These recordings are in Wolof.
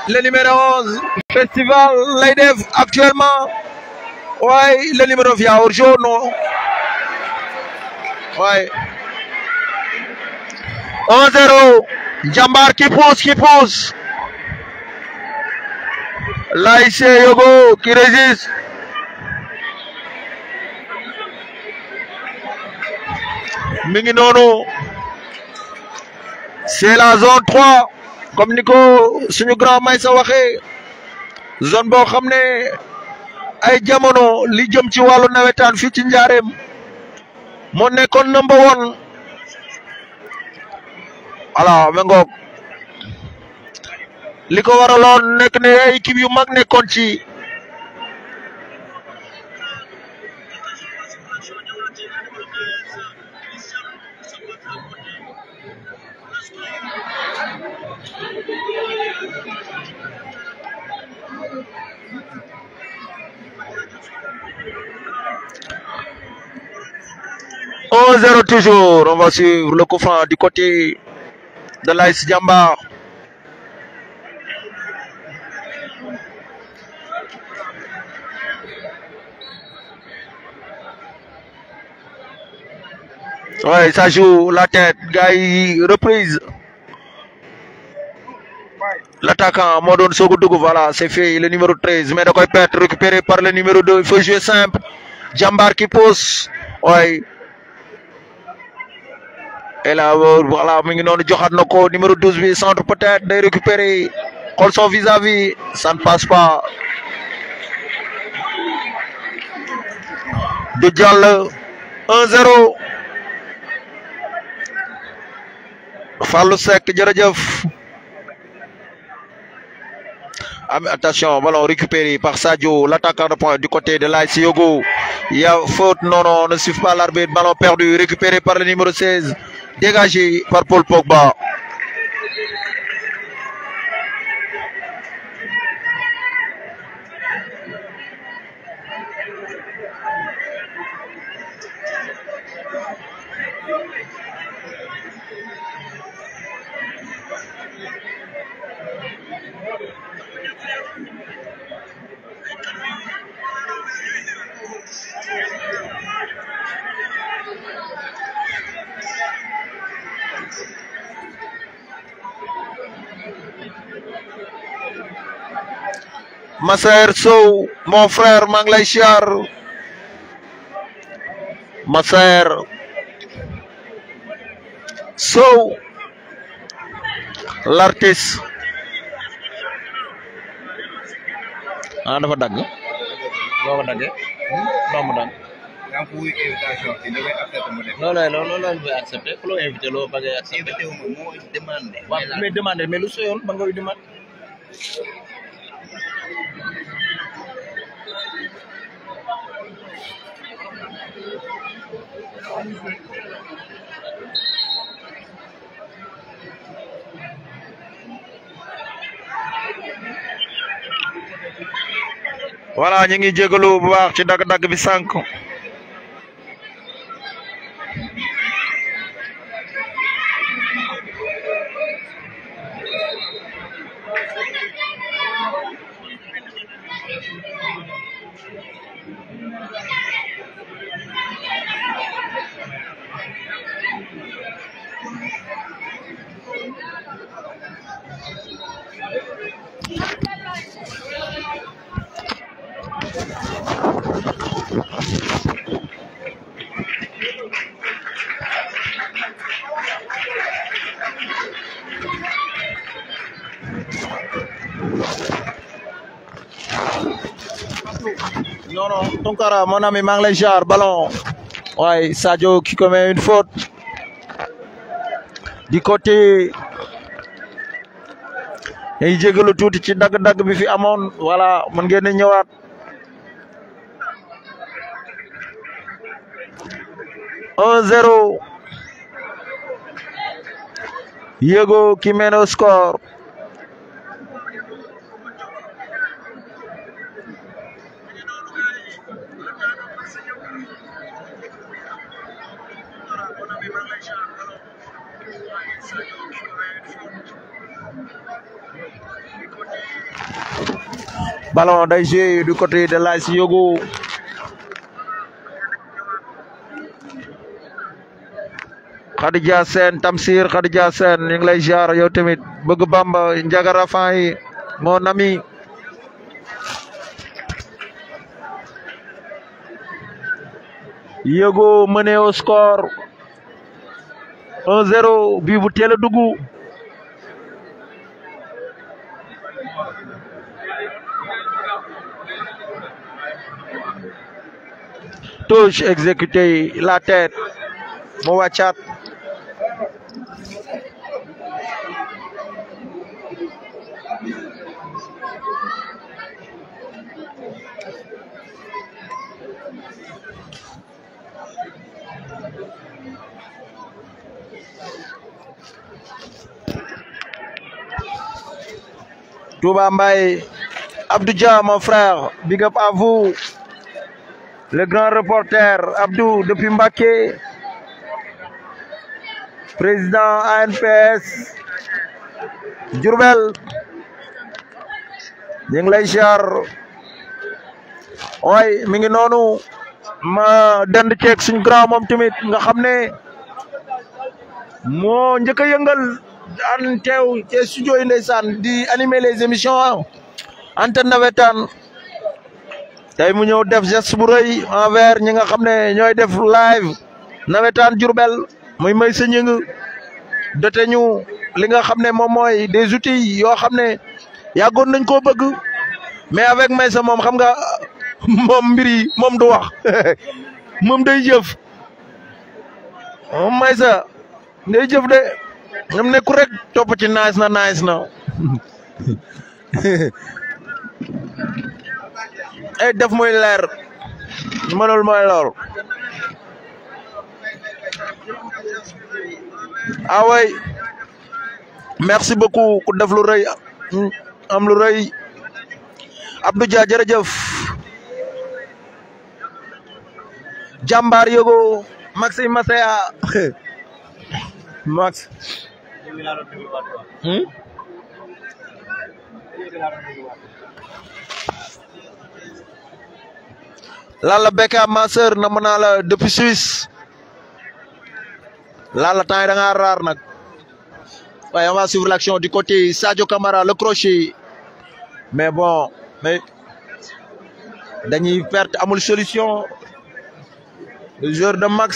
le numéro 11 festival lay def actuellement waaye le numéro via hors-jeu non waaye 1-0 Jambar qui pousse qui pousse l'ASC Yogo qui résiste mi ngi noonu c'est la zone 3 comme ni ko suñu grand may sa waxee zone boo xam ne ay jamono li jëm ci wàllu nawetaan fii ci njaareem moo nekkoon number one voilà ma ngoog li ko waraloon nekk ne ay équipe yu mag nekkoon ci un zéro toujours on va suivre le coup franc du côté de l'AS Jambar Ouais, ça joue la tête, gars yi reprise. L'attaquant moo doon soog a dugg voilà c'est fait le numéro 13 mais da koy perdre récupéré par le numéro 2 il faut jouer simple Jambar qui pousse ouais. et là voilà mi ngi noonu joxaat na ko numéro 12 bi centre peut-être day récupérer xool son vis-à-vis ça ne passe pas du jàll 1-0 Fallou Seck jërëjëf am attention ballon récupéré par Sadio l'attaquant de pointe du côté de l'AS Yogo il y a faute non non ne suffit pas l'arbitre ballon perdu récupéré par le numéro 16 dégagé par Paul Pogba Massaer Sow mon frère maa ngi lay siyaar Massaer Sow l'artiste ah dafa dagg boo ko daggee doo mu dagg yaa ngi wuyu invitation bi damay accepté mu def. loolu la loolu la ñu accepté ku la invité loo bëgg a accepté invité wu ma moo demandé. waaw mais demandé mais lu soyoon ba nga koy demandé voilà ñu ngi jégalu bu baax ci dagg-dagg bi sànq non non Tunkara mon ami maa ngi lay jaar ballon waaye Sadio qui commet une faute du côté day jégalu tuuti ci dagg-dagg bi fi amoon voilà mën ngeen a ñëwaat un zéro Yego qui mène au score ballon day joué du côté de l'AS Yogo Khadija Sène Tamsir Khadija Sène ñu ngi lay jaar yow tamit bëgg Bamba Njagara Fay mon ami Yogo mené au score 1-0 bii bu teel a dugg touche exécuté la tête mu wàccaat Touba Mbaye Abdou Dia mon frère big up à vous le grand reporter Abdou depuis Mbacké président ANPS Diourbel ñu ngi lay ziar way mi ngi noonu ma dend ceeg suñ grand moom tamit nga xam ne moo njëkk a yëngal daan teew ci studio yi ndeysaan di animer les émissions antenne nawetaan tey mu ñëw def geste bu rëy envers ñi nga xam ne ñooy def live nawetaan Diourbel muy may sa ñëng dote ñu li nga xam ne moom mooy des outils yoo xam ne yàggoon nañ koo bëgg mais avec Maysa moom xam nga moom mbir yi moom du wax moom day jëf moom Maysa day jëf de ñoom nekku rek topp ci nice na nice na ay def muy leer mënul mooy lool ah way merci beaucoup ku def lu rëy am lu rëy Abdou Dia jërëjëf jàmbaar yogo Maxime Masaya Max hmm? Lalla Beckham ma sœur na mën naa la depuis Suisse Lalla temps yi da ngaa raar nag waaye on va suivre l'action du côté Sadio Camara le crochet mais bon mais dañuy perte amul solution le joueur de Max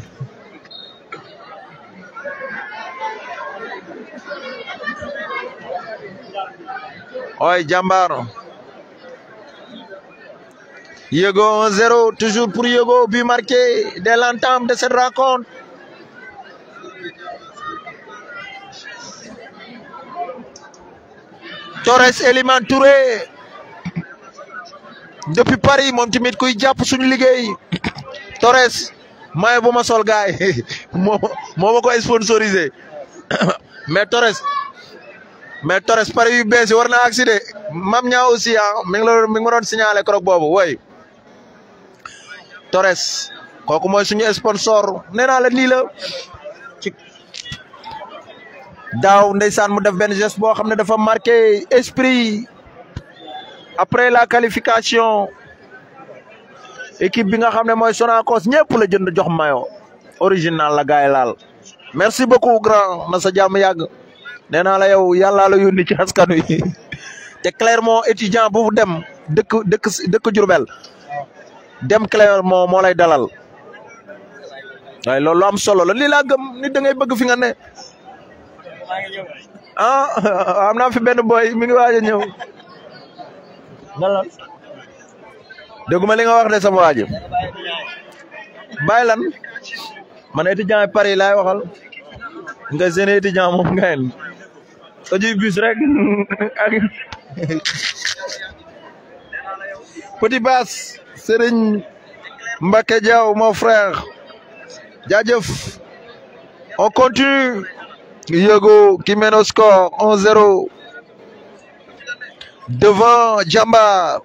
ooy jàmbaar Yego 1-0 toujours pour Yego but marqué dès l'entame de cette rencontre Torres Eliman Touré depuis Paris moom tamit kuy jàpp suñu liggéey Torres maay bu ma sol gaay moo moo ma ko sponsorisé mais Torres mais Torres Paris yu bees yi war na accident mam ñaa aussi ah mi ngi la mi ngi ma doon signalé krok boobu woy Torres kooku mooy suñu sponsor nee naa la nii la ci daaw ndeysaan mu def benn geste boo xam ne dafa marqué esprit après la qualification équipe bi nga xam ne mooy Sonacos ñëpp la jënd jox mayo original la gaay laal merci beaucoup grand na sa jàmm yàgg nee naa la yow yàllaa la yónni ci askan wi te Clermont étudiant bu dem dëkk dëkk dëkk Diourbel dem Clermont moo lay dalal waaye loolu am solo la lii laa gëm nit da ngay bëgg fi nga ne ah am naa fi benn boy mi ngi waaj a ñëw dalal dégguma li nga wax de sama waaj bàyyi lan man étudiant yi Paris laay waxal nga seen étudiant moom ngayen ojuy bus rek ak petit bass Serigne Mbacké Diaw mon frère jaajëf on continue Yego qui mène au score 1-0 devant Jamba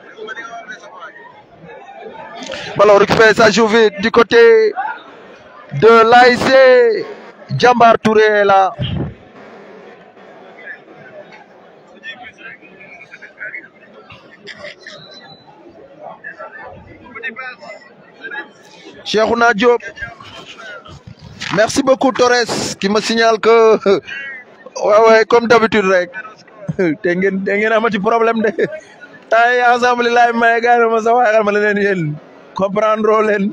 Ballon récupéré, ça joue vite du côté de l'ASC Jambar Touré est là. Cheikhouna Diop. Merci beaucoup Torres qui me signale que ouais ouais comme d'habitude rek te ngeen te ngeen amati problème de tay ensemble lay may gaay ma sa waxal ma leen yéen comprendre leen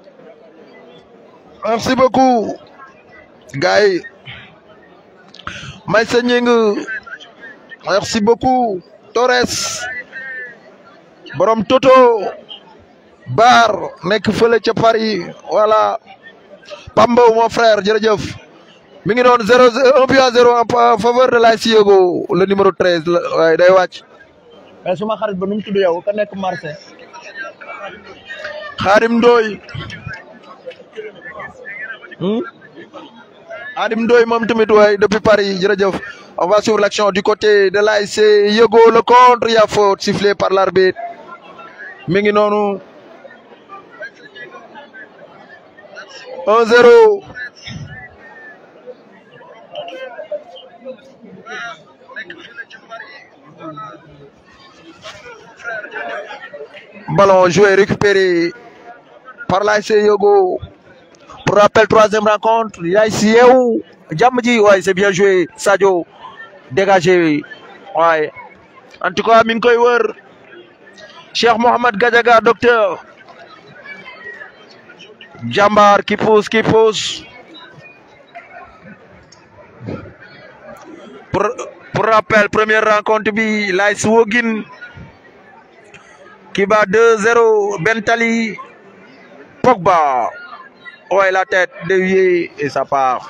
merci beaucoup gars yi may sa ñing merci beaucoup Torres borom Toto Bar nekk fële ca Paris voilà Pambo mon frère jërëjëf mi ngi doon zéro un but à zéro en faveur de l'AS Yogo le numéro treize la waaye day wàcc mais suma xarit ba nu mu tudd yow ka nekk Marseille. Xaadim Ndoy Xaadim Ndoy moom tamit waay depuis Paris jërëjëf on va suivre l'action du côté de l'AS Yogo le contre il y a faute sifflé par l'arbitre mi ngi noonu 1-0 Ballon joué récupéré par l'AS Yogo. Pour rappel, troisième rencontre, l'AS Yew. Djamji, ouais, c'est bien joué. Sadio, dégagé. Ouais. En tout cas, mi ngi koy wër. Cheikh Mohamed Gadiaga, docteur. Jambar qui pousse, qui pousse. Pour, pour rappel, première rencontre bi l'AS Wogin qui bat 2-0 Bentali Pogba. Ouais, la tête déviée et ça part.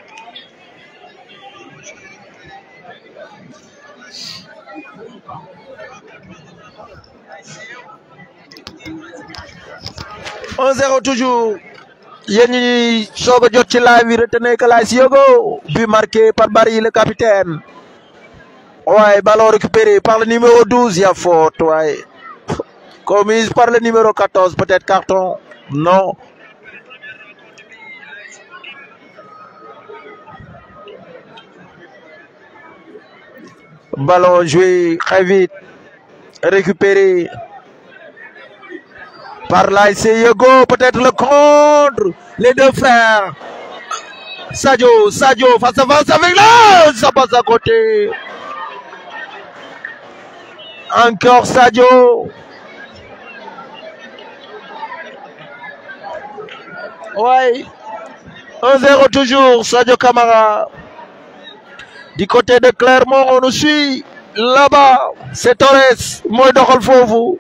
un zéro toujours yéen ñi ñuy soog a jot ci live bi retenez que l'AS Yogo but marqué par Barry le capitaine waaye ballon récupéré par le numéro 12 y a faute waaye commise par le numéro 14 peut-être carton non ballon joué très vite récupéré par l'AS Yogo, peut-être le contre, les deux frères. Sadio, Sadio, face à face avec là, ça passe à côté. Encore Sadio. Ouais. 1-0 toujours, Sadio Camara. Du côté de Clermont, on nous suit. Là-bas, c'est Torres. Moi, doxal foofu.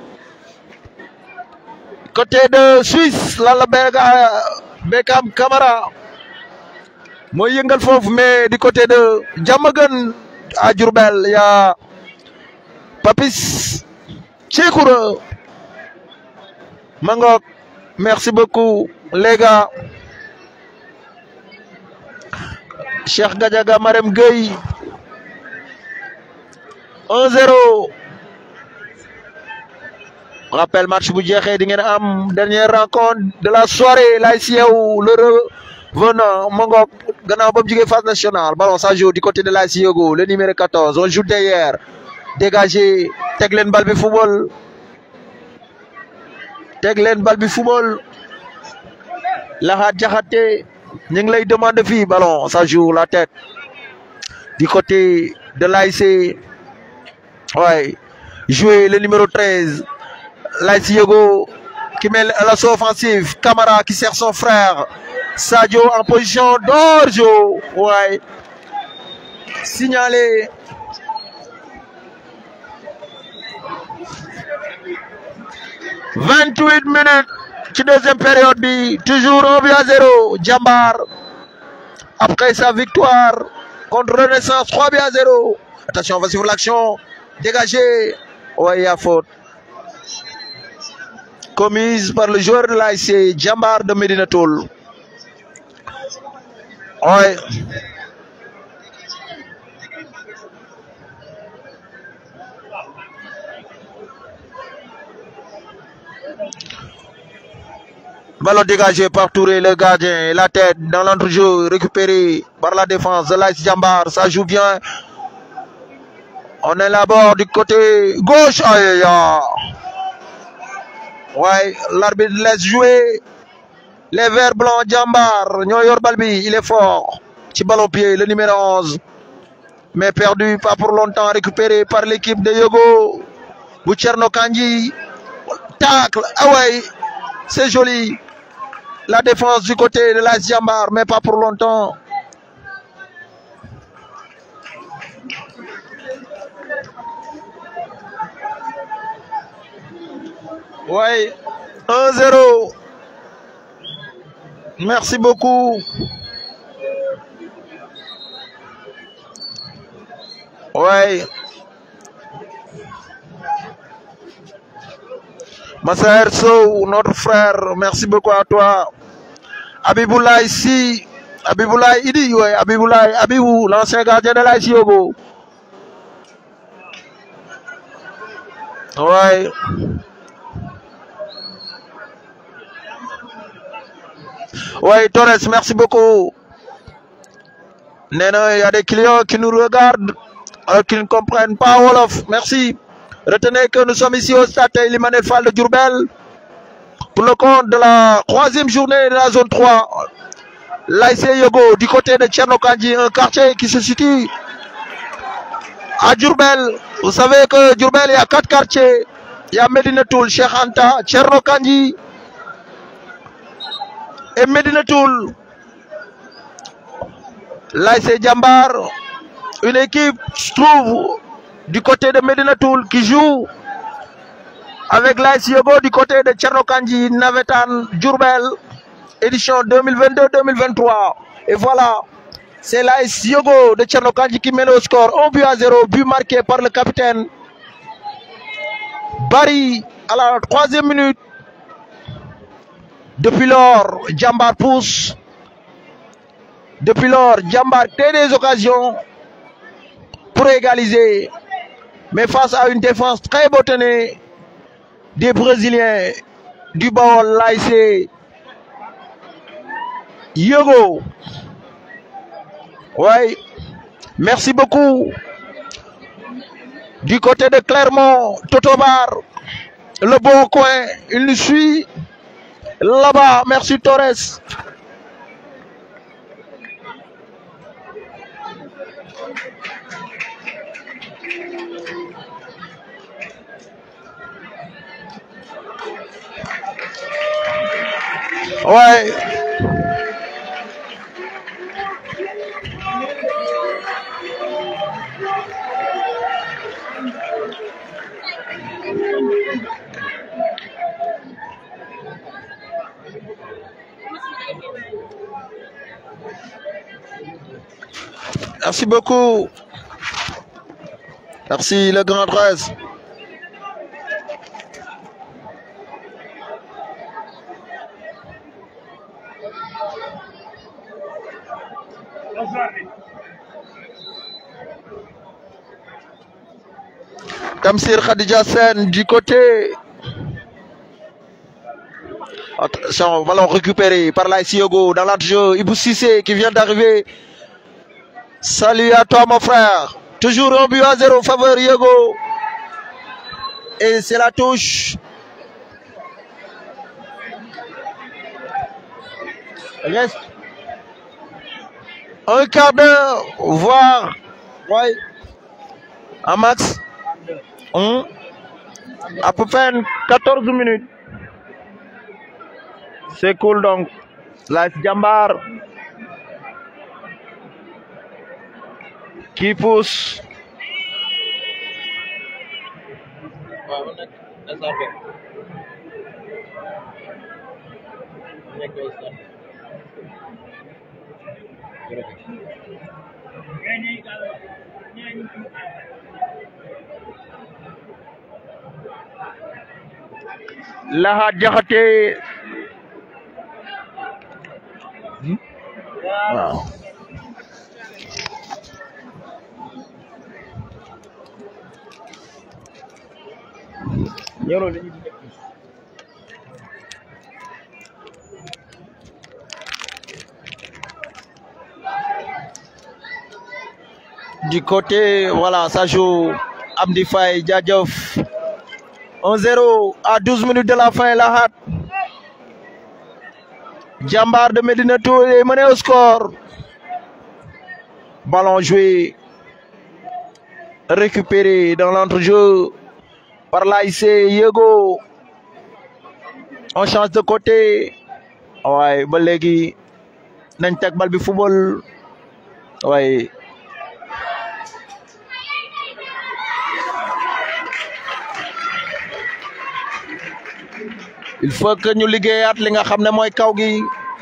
côté de Suisse lan la Beka Beckham Camara mooy yëngal foofu mais du côté de Diamaguène à Diourbel y a Papis Tchikoura Mangok merci beaucoup les gars Cheikh Gadiaga Marème Gueye 1-0 rappel match bu jeexee di ngeen am dernière rencontre de la soirée l'AS Yew le revenant Mangok gannaaw ba mu jugee phase nationale ballon ça joue du côté de l'AS Yogo le numéro 14 on joue derrière dégagé teg leen bal bi football teg leen bal bi football Laxaat Jaxate ñu ngi lay demander fii ballon ça joue la tête du côté de l'AS ouais jouer le numéro 13 l'AS Yogo qui met l'assaut offensif Camara qui sert son frère Sadio en position d'orjo ouais signalé vingt-huit minutes ci deuxième période bi toujours un but à zéro Jambar après sa victoire contre Renaissance trois buts à zéro attention on va suivre l'action dégagé ouais il y a faute commise par le joueur de l'ASC Jambar de Medina Toul. Ouais. Ballon dégagé par Touré, le gardien. La tête dans l'entrejeu, récupéré par la défense de l'Ice Jambar. Ça joue bien. On est là-bas du côté gauche. Aïe, aïe, aïe. Ouais, l'arbitre laisse jouer. Les verts blancs Jambar. ñoo yor bal bi, il est fort. Ci ballon pied, le numéro 11. Mais perdu, pas pour longtemps, récupéré par l'équipe de Yogo. Bu Thierno Kandji. Tacle. Ah ouais, c'est joli. La défense du côté de la Jambar, mais pas pour longtemps. Ouais, 1-0. Merci beaucoup. Ouais. Massaer Sow, notre frère, merci beaucoup à toi. Abiboulaye ici, Abiboulaye Idi, ouais, Abiboulaye, Abibou, l'ancien gardien de la Yogo. Ouais. Ouais, Torres, merci beaucoup. Nena, il y a des clients qui nous regardent, alors qu'ils ne comprennent pas Wolof. Merci. Retenez que nous sommes ici au stade Limanel Fall de Djurbel pour le compte de la troisième journée de la zone 3. L'AIC Yogo du côté de Tchernokandji, un quartier qui se situe à Djurbel. Vous savez que Djurbel, il y a quatre quartiers. Il y a Medinatoul, Cheikh Anta, Tchernokandji et Medinatoul. L'AIC Djambar, une équipe, je trouve, du côté de Medinatoul qui joue avec l'AS Yogo du côté de Tchernokandji, Navetan, Djurbel, édition 2022-2023. Et voilà, c'est l'AS Yogo de Tchernokandji qui mène au score 1 but à 0, but marqué par le capitaine Barry à la troisième minute. Depuis lors, Djambar pousse. Depuis lors, Djambar crée des occasions pour égaliser. Mais face à une défense très botonnée des Brésiliens du Baol l'AIC Yogo. Oui, merci beaucoup. Du côté de Clermont, Totobar, le bon coin, il nous suit. Là-bas, merci Torres. Ouais. Merci beaucoup. Merci le grand 13. Tamsir Khadija Sen du côté. Attention, ballon récupéré par la Yogo dans l'entre-jeu. Ibou Sissé qui vient d'arriver. Salut à toi mon frère. Toujours un but à zéro faveur Yogo. Et c'est la touche. Reste un quart d'heure, voire ouais, un max. Hum, à peu près 14 minutes. C'est cool donc. Life Jambar qui pousse. Laha Jaxate waaw du côté voilà ça joue Amdi Faye jaajëf 1-0 à 12 minutes de la fin Lahat Jambar de Medinatou est mené au score ballon joué récupéré dans l'entrejeu par l'AIC Yego on change de côté waaye ba léegi nañ teg bal bi football waaye il faut que ñu liggéeyaat li nga xam ne mooy kaw gi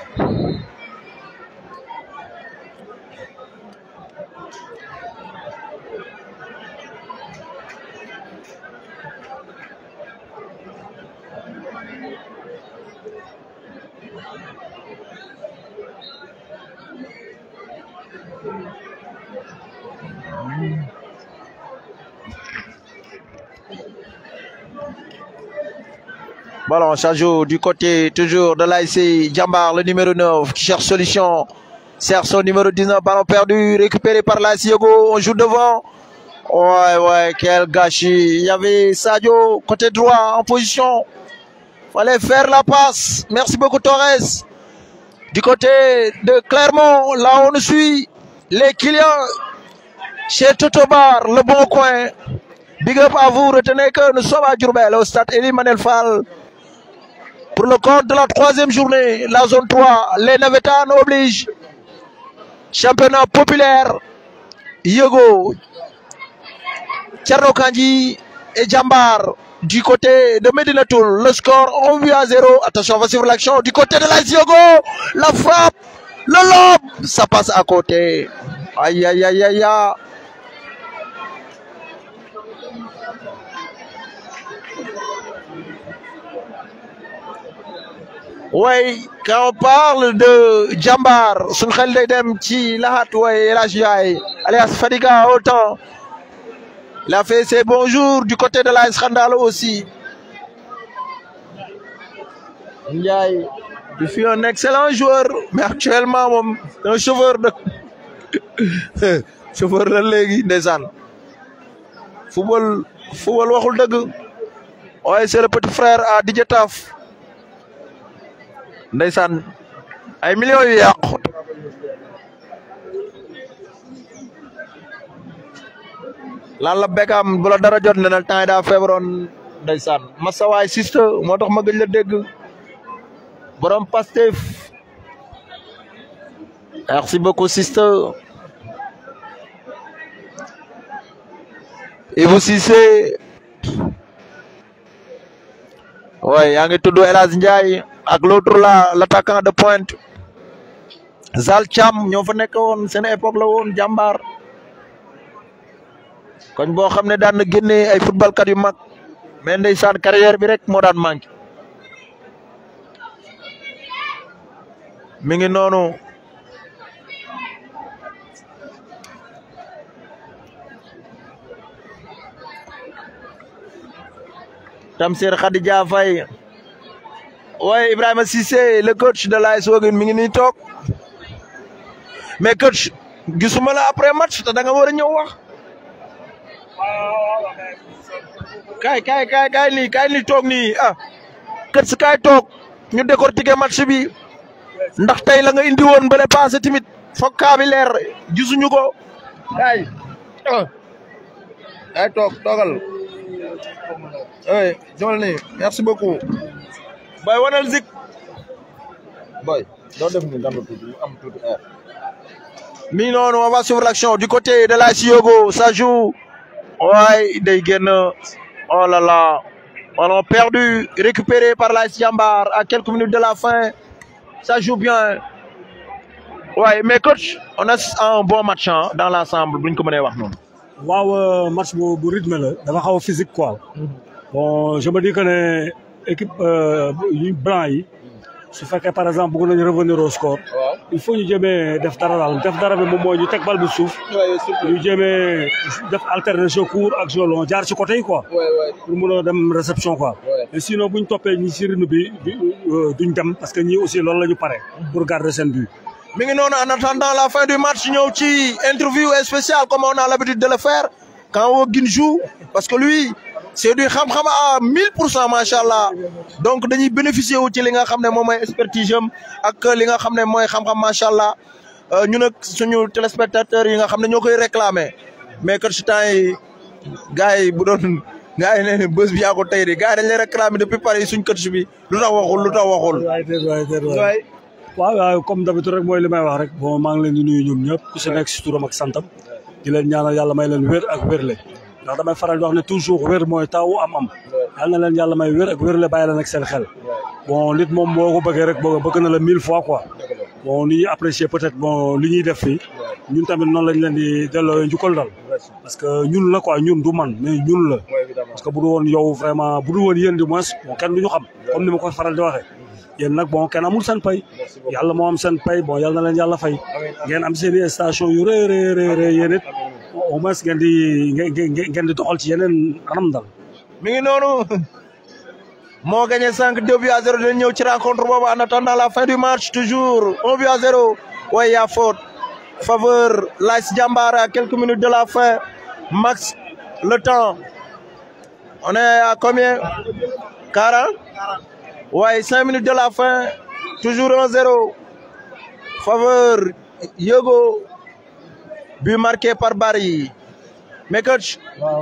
Ballon, ça joue du côté toujours de l'AIC Djambar, le numéro 9, qui cherche solution. Sert son numéro 19, ballon perdu, récupéré par l'AIC Yogo. On joue devant. Ouais, ouais, quel gâchis. Il y avait Sadio, côté droit, en position. Fallait faire la passe. Merci beaucoup, Torres. Du côté de Clermont, là on nous suit. Les clients chez Totobar, le bon coin. Big up à vous, retenez que nous sommes à Djurbel, au stade Elie Manel Fall. Pour le compte de la troisième journée, la zone 3, les Navetans obligent. Championnat populaire, Yogo, Tcherno Kandji et Djambar. Du côté de Medinatoul, le score 1 but à 0. Attention, on va suivre l'action. Du côté de la Yogo, la frappe, le lob, ça passe à côté. Aïe, aïe, aïe, aïe, aïe. Oui, quand on parle de Djambar, sun xel day dem ci Lahat way El Hadj Ndiaye alias Fadiga autant. Il a fait ses bons jours du côté de la Scandale aussi. Ndiaye, il fut un excellent joueur, mais actuellement moom un chauffeur de chauffeur la léegi ndeysaan. Football football waxul dëgg. waaye c'est le petit frère à Didier Taf. ndeysaan ay millions yu yàqu lan la Beckham bu la dara jot ne na temps yi daa feebaroon ndeysaan masawaay siste moo tax ma gëj la dégg borom Pastef merci beaucoup siste Ibou Cissé ouais yaa ngi tudd El Hadj Ndiaye ak l'autre là l'attaquant de pointe Zal Cham ñoo fa nekk woon seen époque la woon jàmbaar koñ boo xam ne daan na génne ay football kat yu mag mais ndeysaan carrière bi rek moo daan manqué mi ngi noonu Tamsir Khadija Faye waaye Ibrahima Cissé le coach de l'AS Ouakam mi ngi nii toog mais coach gisuma la après match te da nga war a ñëw wax kaay kaay kaay kaay nii kaay nii toog nii ah coach kaay toog ñu décortiquer match bi ndax tey la nga indi woon bële passé tamit foog kaa bi leer gisuñu ko kaay ah kaay toog toogal oui jomal nii merci beaucoup boy wanal zik boy doo def ni dama tuuti am tuuti air mi noonu on va suivre l'action du côté de la Siogo ça joue ouais day génn oh là là ballon perdu récupéré par la Jambar à quelques minutes de la fin ça joue bien ouais mais coach on a un bon match hein, dans l'ensemble buñ ko mënee wax noonu waaw match bu bu rythme la dafa xaw a physique quoi bon je me dis que ne équipe yu blanc yi su fekkee par exemple bëgg nañu revenir au score il faut ñu jéemee def dara daal def dara bi moom mooy ñu teg bal bi suuf ñu jéemee def alternation court ak jeu long jaar ci côté yi quoi pour mun a dem réception quoi mais sinon bu ñu toppee ñi ci rythme bi duñ dem parce que ñii aussi loolu la ñu pare pour garder seen but mi ngi noonu en attendant la fin du match ñëw ci interview spéciale comme on a l'habitude de le faire quand Wogin joue parce que lui c'est du xam-xam à 1000 pour cent macha allah donc dañuy bénéficier wu ci li nga xam ne moom mooy expertise am ak li nga xam ne mooy xam-xam macha allah ñu nag suñu téléspectateurs yi nga xam ne ñoo koy réclamer mais que ci temps yi gars yi bu doon gars yi nee ne bés bi yaa ko tey de gars yi dañ lay réclamer depuis Paris suñ coach bi lu tax waxul lu tax waxul. waay déet waay déet waay waaw waaw comme d'habitude rek mooy li may wax rek bon maa ngi leen di nuyu ñoom ñëpp ku si nekk si turam ak santam di leen ñaanal yàlla may leen wér ak wérle ndax damay faral di wax ne toujours wér mooy tawu am-am yal na leen yàlla may wér ak wérle bàyyi leen ak seen xel bon nit moom boo ko bëggee rek boo bëgg na la mille fois quoi bon ni ñuy apprécier peut-être bon li ñuy def fii ñun tamit noonu lañ leen di delloo njukkal dal parce que ñun la quoi ñun du man mais ñun la parce que bu du woon yow vraiment bu du woon yéen du moins bon kenn du ñu xam comme ni ma ko faral di waxee yéen nag bon kenn amul seen pay yàlla moo am seen pay bon yàlla na leen yàlla fay ngeen am seen i station yu rëy rëy rëy rëy yéen it au moins ngeen di ngeen di doxal ci yeneen anam dal mi ngi noonu moo gagné cinq deux buts à zéro dañ ñëw ci rencontre boobu en attendant la fin du match toujours un but à zéro waaye yaa faute faveur l'AS Diambar à quelques minutes de la fin max le temps on est à combien quarante waaye cinq minutes de la fin toujours un zéro faveur Yogo but marqué par Barry mais coach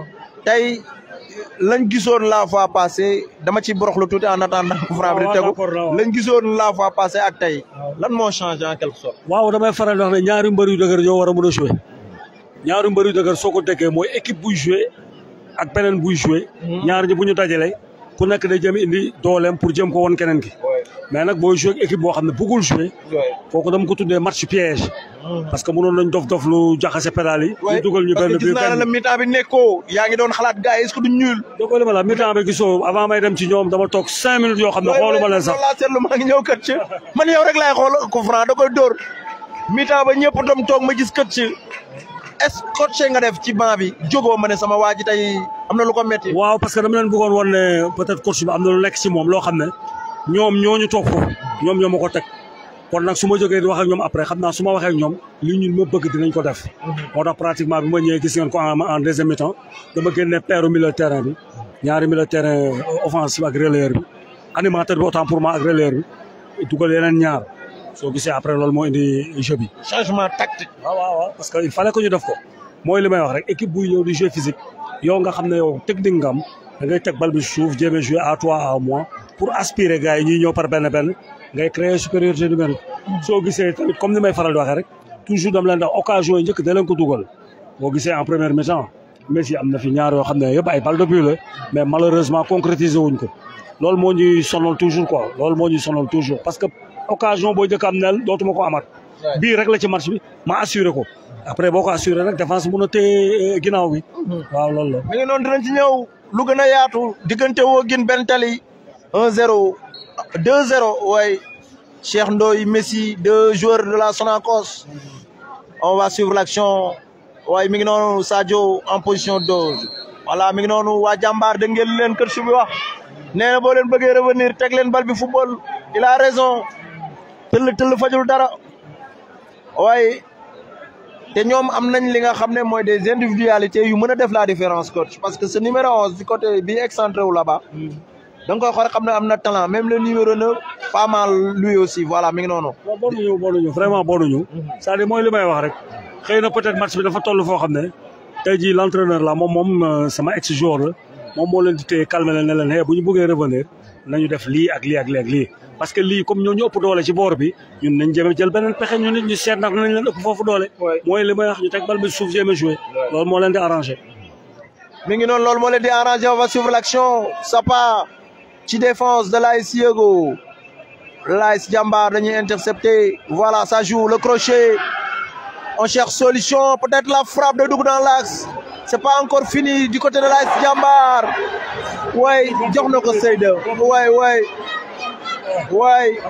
tey lañ gisoon la fois passée dama ci borox lu tuuti en attendant ku franc bi di tegu lañ gisoon la fois passée ak tey lan moo changé en quelque sorte. waaw damay faral di wax ne ñaari mbër yu dëgër ñoo war a mën a jouer ñaari mbër yu dëgër soo ko déggee mooy équipe buy jouer ak beneen buy jouer ñaar ñi bu ñu dajalee ku nekk day jëm indi dooleem pour jëm ko woon keneen ki mais nag booy jouer ak équipe boo xam ne bëggul jouer kooku dama ko tuddee match piège parce que mënoon nañ dof dof lu jaxase pédale yi ñu dugal ñu benn parce que gis naa ne la mi-temps bi nekkoo yaa ngi doon xalaat gars yi est-ce que duñ ñuul dëgg la la mi-temps bi gisoo avant may dem ci ñoom dama toog cinq minutes yoo xam ne xooluma leen sax laa seetlu maa ngi ñëw kët ci man yow rek laay xool ko franc da koy dóor mi-temps ba ñëpp dom toog ma gis kët ci est-ce que coach nga def ci banc bi jógoo ma ne sama waa ji tey am na lu ko metti waaw parce que dama leen bëggoon woon ne peut-être coach bi am na lu nekk ci moom loo xam ne ñoom ñooñu toog foofu ñoom ñoo ma ko teg kon nag su ma jógee di wax ak ñoom après xam naa su ma waxee ak ñoom li ñun ma bëgg dinañ ko def moo tax pratiquement bi ma ñëwee gis ngeen ko en deuxième mi-temps dama génne paire milieu terrain bi ñaari milieu terrain offensif ak relayeur bi animateur bi autant pour moi ak relayeur bi dugal yeneen ñaar soo gisee après loolu moo indi jeu bi changement tactique waaw waaw waaw parce que il fallait que ñu def ko mooy li may wax rek équipe buy ñëw di jeu physique yow nga xam ne yow technique nga am da ngay teg bal bi suuf jéem a jouer à toi à moi pour aspirer gars yi ñuy ñëw par benn benn ngay créer supériorité numérique soo gisee tamit comme ni may faral di waxee rek toujours dama leen di occasion yi njëkk da leen ko dugal boo gisee en première mi-temps Messi am na fi ñaar yoo xam ne yëpp ay balle de but la mais malheureusement concrétiser wuñ ko loolu moo ñuy sonal toujours quoi loolu moo ñuy sonal toujours parce que occasion boo njëkk am nel dootuma ko amaat bii rek la ci match bi ma assuré ko après boo ko assuré rek défense mun a téye ginnaaw bi waaw loolu la mi ngi noonu dinañ ci ñëw lu gën a yaatu diggante woo gin benn tali un zéro deux zéro waaye Cheikh Ndoye Messi deux joueurs de la Sonacos on va suivre l'action waaye mi ngi noonu Sadio en position dose voilà mi ngi noonu waa jàmbaar dégg ngeen leen kër su bi wax nee na boo leen bëggee revenir teg leen bal bi football il a raison tëll tëll fajul dara waaye te ñoom am nañ li nga xam ne mooy des individualités yu mën a def la différence coach parce que ce numéro onze du côté bi excentré wu là-bas da nga koy xool xam ne am na talent même le numéro neuf pas mal lui aussi voilà mi ngi noonu. waaw bonuñu bonuñu vraiment bonuñu c'est-à-dire mooy li may wax rek xëy na peut-être match bi dafa toll foo xam ne tey jii l'entraîneur la moom moom sama ex joueur la moom moo leen di téye calmer leen ne leen hey bu ñu bëggee revenir nañu def lii ak lii ak lii ak lii parce que lii comme ñoo ñu ëpp doole ci boor bi ñun nañ jëme jël beneen pexe ñu nit ñu seet ndax nañ leen ëpp foofu doole mooy li may wax ñu teg bal bi suuf jéem a jouer loolu moo leen di arrangé mi ngi noonu loolu moo leen di arrangé on va suivre l'action Sapa ci défense de l'AS Yego l'AS Diambar dañuy intercepté voilà ça joue le crochet on cherche solution peut-être la frappe de dugg dans l'axe c'est pas encore fini du côté de l'AS Diambar waay jox na ko Seyda waay waay waay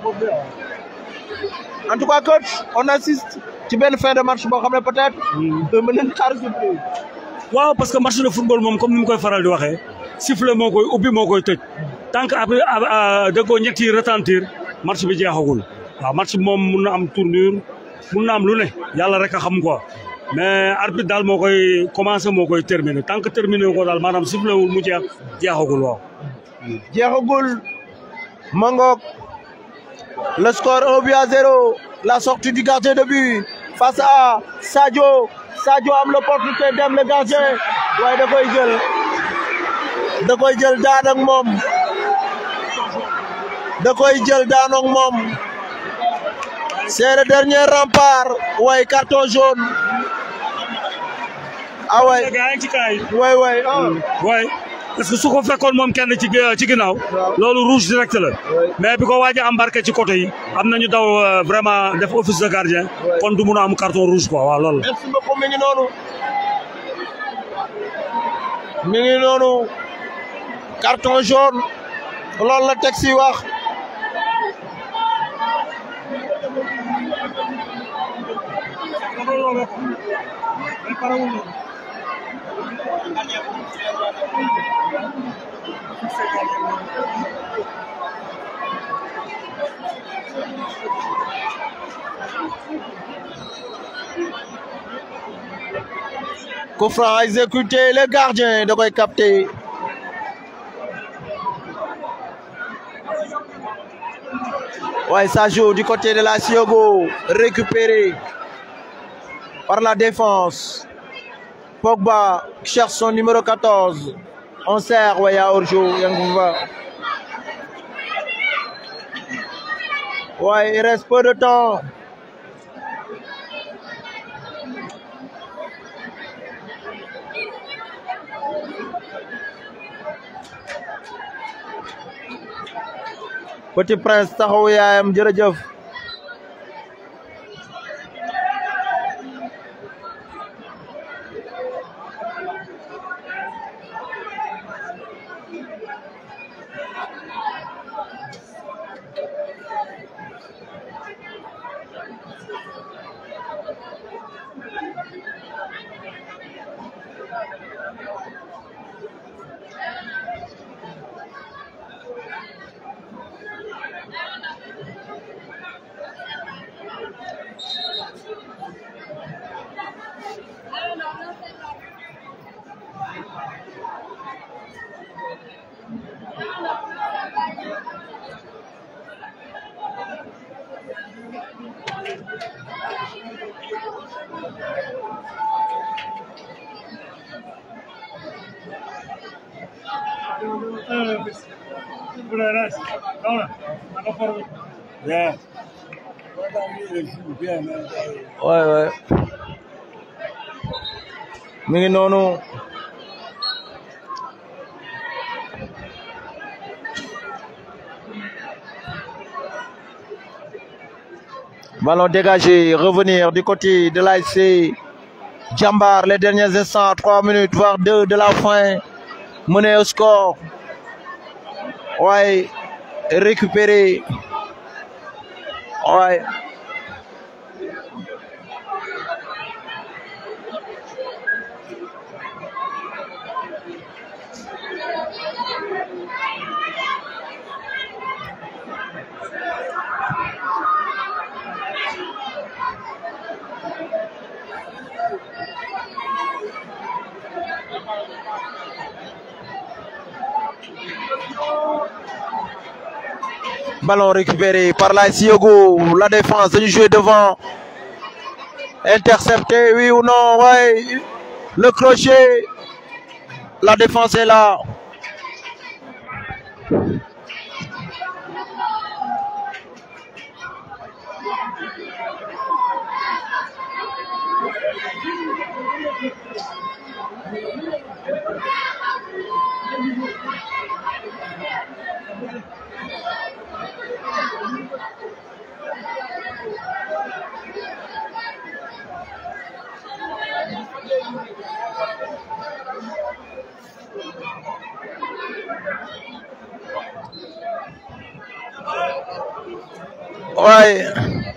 en tout cas coach on assiste ci benn fin de match boo xam ne peut-être mën nañ xaar surprise waaw parce que match de football moom comme ni mu koy faral di waxee sifflet moo koy ubbi moo koy tëj tant que après déggoo ñetti retentir match bi jeexagul waaw match bi moom mun na am tournure mun na am lu ne yàlla rek a xam quoi mais arbitre daal moo koy commencé moo koy terminé tant que terminé ko daal maanaam sifflé wul mu jeex jeexagul waaw. jeexagul Mangok le score 1 but à 0 la sortie du gardien de but face à Sadio Sadio am l'opportunité dem le gardien waaye da koy jël da koy jël daan ak moom da koy jël daan ak moom c'est le dernier rempart waaye carton jaune ah waay gaa ngi ci kaay. waay waay ah waay parce que su ko fekkoon moom kenn ci ci ginnaaw loolu rouge direct la mais bi ko waaj a embarqué ci côté yi am nañu daw euh, vraiment def office de gardien kon du mun a am carton rouge quoi waaw loolu la. merci beaucoup mi ngi noonu mi ngi noonu carton jaune loolu la texte yi wax coup franc exécuté le gardien da koy capté waaye ça joue du côté de la Siogo récupéré par la défense Pogba cherche son numéro 14 on sert ouais, à Orjo Yanguva ouais il reste peu de temps Petit Prince taxaw yaayam jërëjëf Yeah. ouais ouais mi ngi noonu ballon dégagé revenir du côté de l'ASC Jambar les derniers instants trois minutes voire deux de la fin mené au score ouais récupéré ouais Ballon récupéré par la Siogo. La défense du jouer devant. Intercepté, oui ou non ouais. Le crochet. La défense est là. Ouais.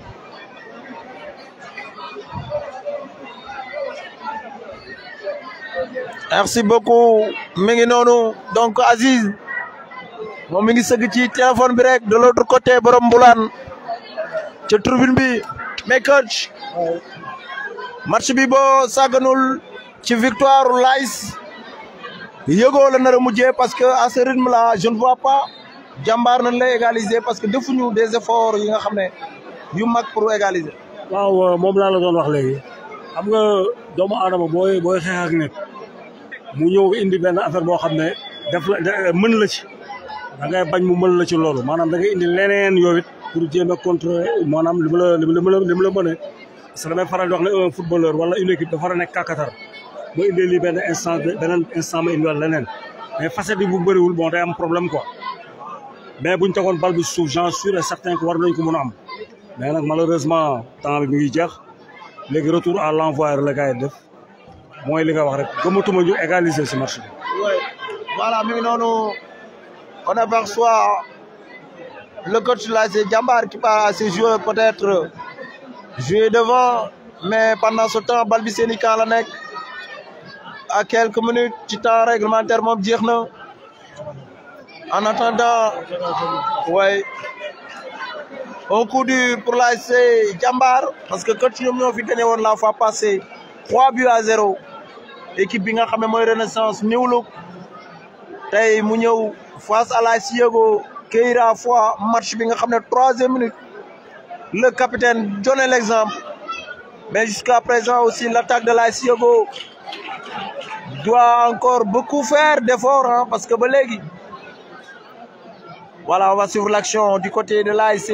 Merci beaucoup mi ngi noonu donc Aziz moom mi ngi sëgg ci téléphone bi rek de l'autre côté borom mbulaan ca tribune bi mais coach match bi boo sàgganul ci victoire Lays yëgoo la nar a mujjee parce que à ce rythme là je ne vois pas jàmbaar nañ lay égaliser parce que defuñu des efforts yi nga xam ne yu mag pour égaliser. waaw moom laa la doon wax léegi xam nga doomu aadama booy booy xeex ak nit mu ñëw indi benn affaire boo xam ne def la mën la ci da ngay bañ mu mën la ci loolu maanaam da ngay indi leneen yow it pour jéem a contre maanaam li ma la li ma la li ma la mënee parce que damay faral di wax ne un footballeur wala une équipe dafa war a nekk kàkkatar ma indee lii benn instant beneen instant ma indiwaat leneen mais facette bi bu bëriwul bon day am problème quoi mais buñ tegoon bal bi suuf j'en suis certain que war nañ ko mën a am mais nag malheureusement temps bi mi ngi jeex léegi retour à l'envoi la gars yi def mooy li nga wax rek gëmatuma ñu égaliser si match bi. voilà mi ngi noonu on aperçoit le coach là c'est Jambar qui part à ses joueurs peut-être jouer devant mais pendant ce temps bal bi seen i camp la nekk à quelques minutes ci temps réglementaire moom jeex na en attendant ouais un coup dur pour l'ASC Jambar parce que coach ñoom ñoo fi gagné woon la fois passée trois buts à zéro équipe bi nga xam ne mooy Renaissance New Look tey mu ñëw face à l'AS Yego Keira fois match bi nga xam ne troisième minute le capitaine donné l'exemple mais jusqu'à présent aussi l'attaque de l'AS Yego doit encore beaucoup faire d'efforts hein, parce que ba léegi voilà on va suivre l'action du côté de l'ASC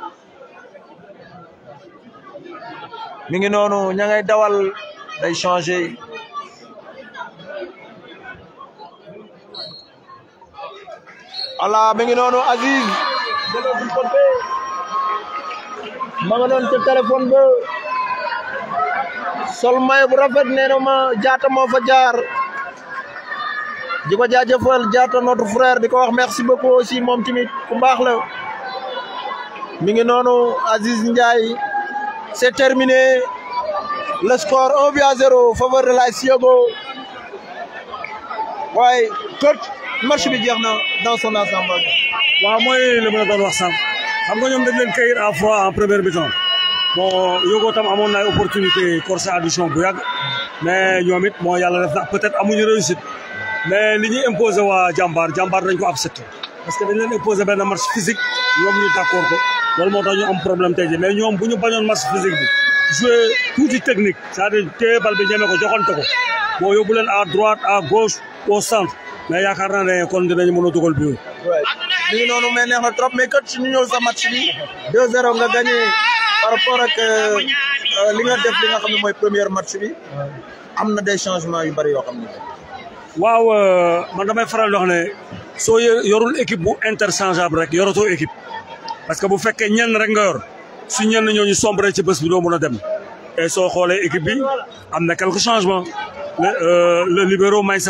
mi ngi noonu ña ngay dawal day changer voilà mi ngi noonu Aziz de l'autre côté ma nga noonu ca téléphone ba sol may bu rafet nee na ma jaata moo fa jaar di ko jaajëfal jaata notre frère di ko wax merci beaucoup aussi moom tamit ku baax la mi ngi noonu Aziz Ndiaye c'est terminé le score 1 but à 0 faveur de l'AS Yogo waaye coach match bi jeex na dans son ensemble. waaw mooy li ma la doon wax sànq xam nga ñoom dañ leen kayit à fois en première mi-temps bon Yogo tam amoon na ay opportunité corse addition bu yàgg mais ñoom it moo yàlla def na peut-être amuñu réussite mais li ñuy imposé waa jàmbaar jàmbaar dañ ko accepté parce que dañ leen imposé benn match physique ñoom ñu d'accord ko loolu moo tax ñu am problème tey jii mais ñoom bu ñu bañoon match physique bi jouer tuuti technique c'est-à-dire téye bal bi ñeme ko joxante ko boo yóbbu leen à droite à gauche au centre mais yaakaar naa ne kon dinañ mën a dugal bi mi ngi noonu mais neex na trop mais coach ñu ñëw sa match bi 2-0 nga gagné par rapport ak li nga def li nga xam ne mooy première match bi am na des changements yu bari yoo xam ne. waaw man damay faral di wax ne soo yorul équipe bu interchangeable rek yoratoo équipe parce que bu fekkee ñenn rek nga yor su ñenn ñooñu sombre ci bés bi doo mën a dem et soo xoolee équipe bi am na quelques changements le le libéro Maysa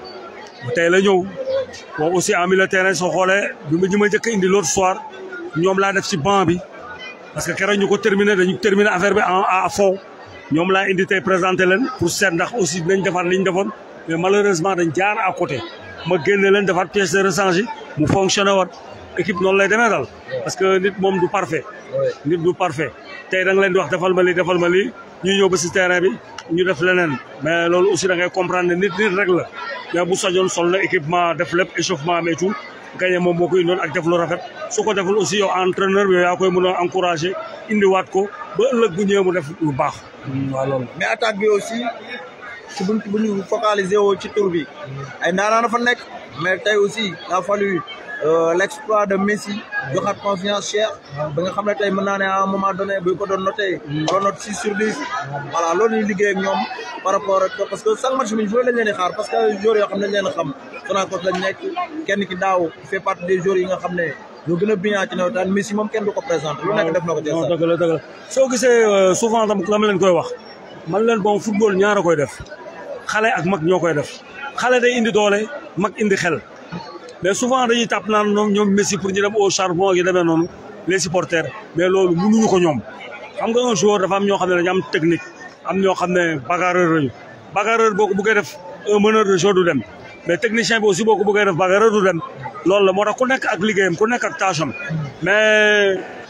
tey la ñëw bon aussi en milieu de terrain soo xoolee bi ma ñi ma njëkk a indi l'autre soir ñoom laa def ci banc bi parce que keroog ñu ko terminé dañu terminé affaire bi en à fond ñoom laa indi tey présenté leen pour seet ndax aussi dinañ defaat li ñu defoon mais malheureusement dañ jaar à côté ma génne leen defaat pièce de rechange mu fonctionné waat équipe noonu lay demee daal parce que nit moom du parfait nit du parfait tey da nga leen di wax defal ma li defal ma li ñu ñëw ba si terrain bi ñu def leneen mais loolu aussi da ngay comprendre ne nit nit rek la mais bu sañoon sol na équipement def lépp échauffement mais tout gagné moom moo koy indoon ak def lu rafet su ko deful aussi yow entraîneur bi yow yaa koy mën a encouragé indiwaat ko ba ëllëg bu ñëwee mu def lu baax waaw loolu mais attaque bi aussi ci buñ bu ñu focaliser woo ci tour bi ay ndaanaan fa nekk mais tey aussi il a fallu l'exploit de Messi joxaat confiance Cheikh ba nga xam ne tey mën naa ne à un moment donné bu ko doon noté doon note six sur dix voilà loolu ñuy liggéey ak ñoom par rapport ak parce que chaque match bi ñu lañ leen di xaar parce que joueurs yoo xam ne dañ leen a xam Sonacos lañ nekk kenn ki daaw fait partie des joueurs yi nga xam ne ñoo gën a brillant ci nawetaan Messi moom kenn du ko présenté lu nekk def na ko ci non dëgg la dëgg la soo gisee souvent tam la ma leen koy wax man leen bon football ñaara koy def xale ak mag ñoo koy def xale day indi doole mag indi xel mais souvent dañuy tàpp naan ñoom ñoom Messi pour ñu dem au charbon yi demee noonu les supporters mais loolu mënuñu ko ñoom xam nga un joueur dafa am ñoo xam ne dañu am technique am ñoo xam ne bagarreur lañu bagarreur boo ko bëggee def un meneur de jeu du dem mais technicien bi aussi boo ko bëggee def bagarreur du dem loolu la moo tax ku nekk ak liggéeyam ku nekk ak tâche am mais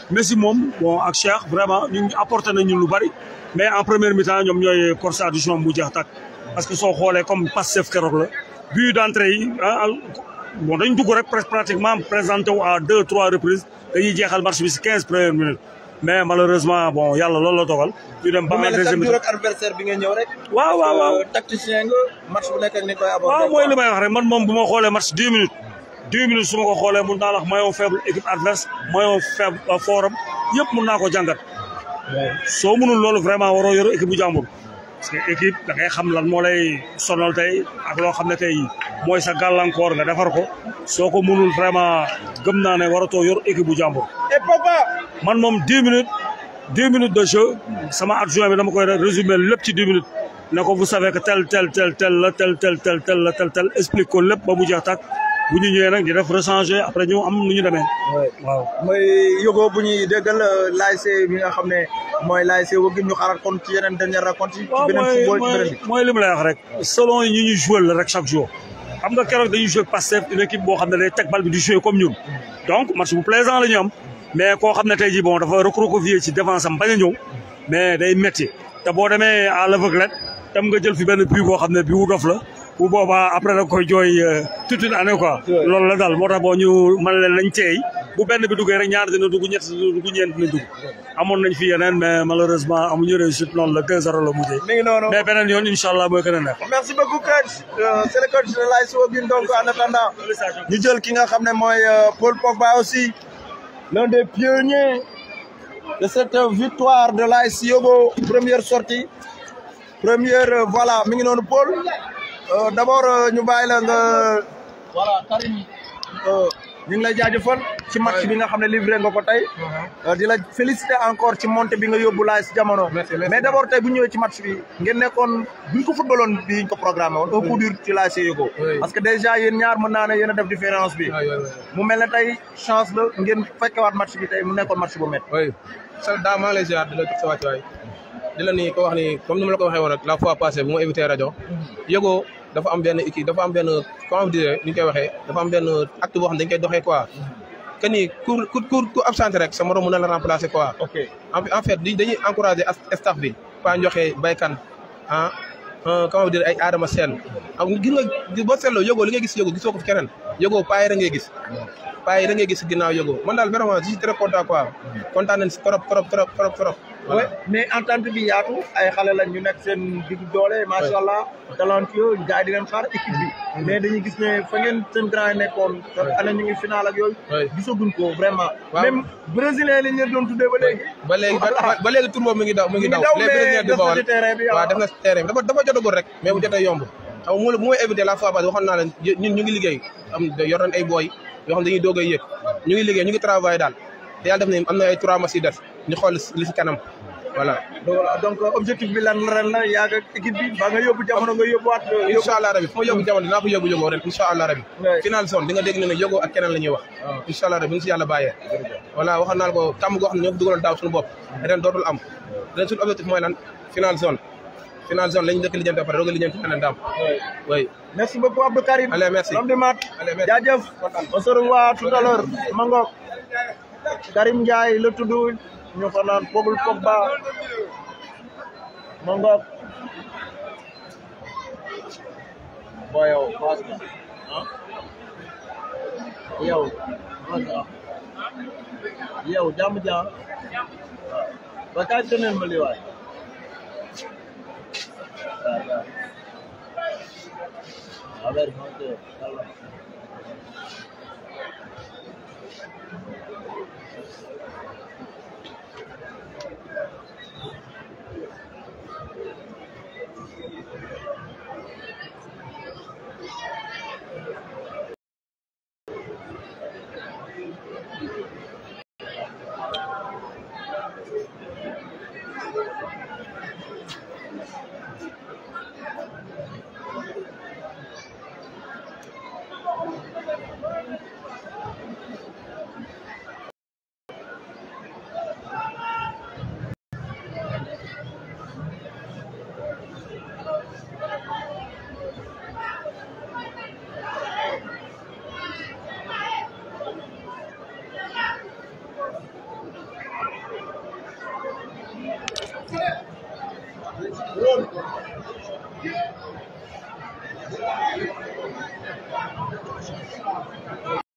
Messi moom bon ak Cheikh vraiment ñu ngi apporté nañu lu bari mais en première mi-temps ñoom ñooy corse addition bu jeex tàkk parce que soo xoolee comme Pastef keroog la but d'entrée yi ah bon dañ dugg rek presque pratiquement présenté wu à deux trois reprises dañuy jeexal match bi si quinze premières minutes mais malheureusement bon yàlla loolu la dogal ñu dem ba bu en mel ne deuxième chaque jour mi-temps ak adversaire bi nga ñëw rek. waaw waaw waaw Euh, tacticien nga match bu nekk ak ni koy aborder. waaw mooy li may wax rek man moom bu ma xoolee match dix minutes dix minutes su ma ko xoolee mun naa la wax maillon faible équipe adverse maillon faible fort am yëpp mun naa ko jàngat soo mënul loolu vraiment waroo yor équipe bu jàmbur parce que équipe da ngay xam lan moo lay sonal tey ak loo xam ne tey mooy sa gàllankoor nga defar ko soo ko mënul vraiment gëm naa ne waratoo yor équipe bu jàmbur et Pogba. man moom dix minutes dix minutes de jeu sama adjoint bi dama koy résumer lépp ci dix minutes ne ko vous savez que tel tel tel tel la tel tel tel tel la tel tel explique ko lépp ba mu jeex tàkk bu ñu ñëwee nag di def rechanger après ñu am nu ñu demee waaw mooy yógoo bu ñuy déggal l'ASC bi nga xam ne mooy l'ASC Waguim ñu xaaral kon ci yeneen dernière rencontre yi. ci waaw beneen mooy football ci beneen mooy bi. mooy li mu lay wax rek selon ñu ñu joué la rek chaque jour xam nga keroog dañuy joué Pastef une équipe boo xam ne day teg bal bi di joué comme ñun donc match bu plaisant la ñu am mais koo xam ne tey jii bon dafa recroquevillé ci défense am bañ a ñëw mais day métti te boo demee à l'aveuglette tam nga jël fi benn but boo xam ne bii wu dof la bu boobaa après da koy jooy euh, toute une année quoi loolu la daal moo tax boo ñu mën leen nañ teey bu benn bi duggee rek ñaar dina dugg ñett dina dugg ñeent dina dugg amoon nañ fi yeneen mais malheureusement amuñu réussite noonu la 2-0 la mujjee mi ngi noonu. mais beneen yoon incha allah mooy gën a neex. merci beaucoup coach Euh, c'est le coach de l'ASC Waguim donc en attendant ñu jël ki nga xam ne mooy euh, Paul Pogba aussi l'un des pionniers de cette victoire de l'ASC Yogo première sortie première euh, voilà mi ngi noonu Paul Euh, d'abord euh, ñu bàyyi la nga voilà Karim euh, ñu ngi lay jaajëfal ci match bi nga xam ne livré nga ko tey Euh, di la féliciter encore ci montée bi nga yóbbu laay si jamono mais d'abord tey bu ñëwee ci match bi ngeen nekkoon buñ ko footballoon bi ñu ko programmé woon un coup dur ci laay see yóbbu parce que déjà yéen ñaar mën naa ne yéen a def différence bi mu mel ne tey chance la ngeen fekkewaat match bi tey mu nekkoon match bu métti oui sa daa maa ngi lay ziar di la jox sa wàccuwaay di la ni ko wax ni comme ni ma la ko waxee woon rek la fois passée bu ma invité rajo yëgoo dafa am benn équipe dafa am benn comment dire ni ñu koy waxee dafa am benn acte boo xam ne dañ koy doxee quoi que ni ku ku ku ku absenté rek sa morom mën na la remplacer quoi ok en en fait di dañuy encourager as- staff bi Pa Njoxe baykan ah ah, comment dire ay Adama Sène ak gis nga boo seetloo yëgoo li ngay gis yëgoo gisoo ko fi keneen yëgoo paa yi da ngay gis paa yi da ngay gis ginnaaw yëgoo man daal vraiment je suis très content quoi kontaan nañ si trop trop trop trop trop oui mais entente bi yaatu ay xale lañ ñu nekk seen digg doole macha allah talentueux gars yi di leen xaar équipe bi mais dañuy gis ne fa ngeen seen grand yi nekkoon année ñu ngi final ak yooyu Oui. gisaguñ ko vraiment Waaw. même brésilien li ñu leen doon tuddee ba léegi ba léegi ba ba léegi tour boobu mi ngi daw mi ngi Mi ngi daw daw, les mais brésiliens des di na bawal ci terrain bi, waaw ah. def na si terrain bi dafa dafa jotagul rek mais bu jotee yomb xam nga mu bu may éviter la fois passée waxoon naa leen ñun ñu ngi liggéey am yor nañ ay booy yoo xam dañuy doog a yëg ñu ngi liggéey ñu ngi travail daal te yàlla def na am na ay trois matchs yi des ñu xool li si kanam voilà donc objectif bi lan ren la yàgg ak équipe bi ba nga yóbbu jamono nga yóbbuwaat yóbbu incha allah rabi fu ma yóbbu jamono dinaa ko yóbbu yóbbu ren incha allah rabi Ouais. final zone di nga dégg ne ne yóbbu ak keneen la ñuy wax incha allah rabi bu ñu si yàlla bàyyee voilà waxoon naa la ko kàmm goo xam ne ñoo ko dugaloon daaw suñu bopp ren dootul am ren suñu objectif mooy lan final zone final zone la ñu dëkk lijjanti après doog a lijjanti keneen daam oui merci beaucoup Abdou Karim Allez, merci. l'homme de mat Allez, merci. jaajëf on se revoit tout à l'heure Mangok Karim Ndiaye la tudd ñu ko naan Pogul Pogba Mangok boy yow pass nga ah yow pass nga yow jàmm jàmm ba kaay teneen ma lii waay waaw waaw A ver, ponte, calma.